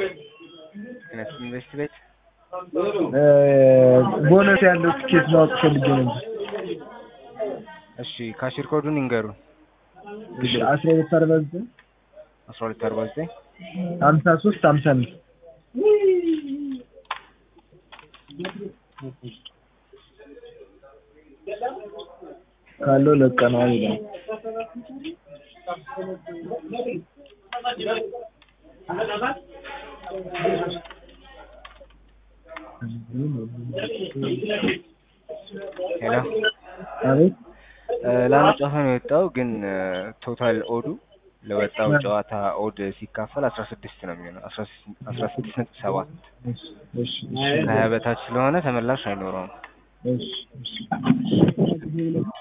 አይነት ኢንቨስት ቤት ቦነስ ያለው ትኬት ማወቅ ፈልጌ ነበር። እሺ ካሽር ኮዱን ይንገሩን። እሺ አስራ ሁለት አርባ ዘጠኝ አስራ ሁለት አርባ ዘጠኝ ሀምሳ ሶስት ሀምሳ አምስት ካለው ለቀነዋል ይላል። ሄሎ አቤት ለአንድ ጨዋታ ነው የወጣው፣ ግን ቶታል ኦዱ ለወጣው ጨዋታ ኦድ ሲካፈል አስራ ስድስት ነው የሚሆነው። አስራ ስድስት ነጥብ ሰባት እሺ እሺ ከሀያ በታች ስለሆነ ተመላሽ አይኖረውም። እሺ እሺ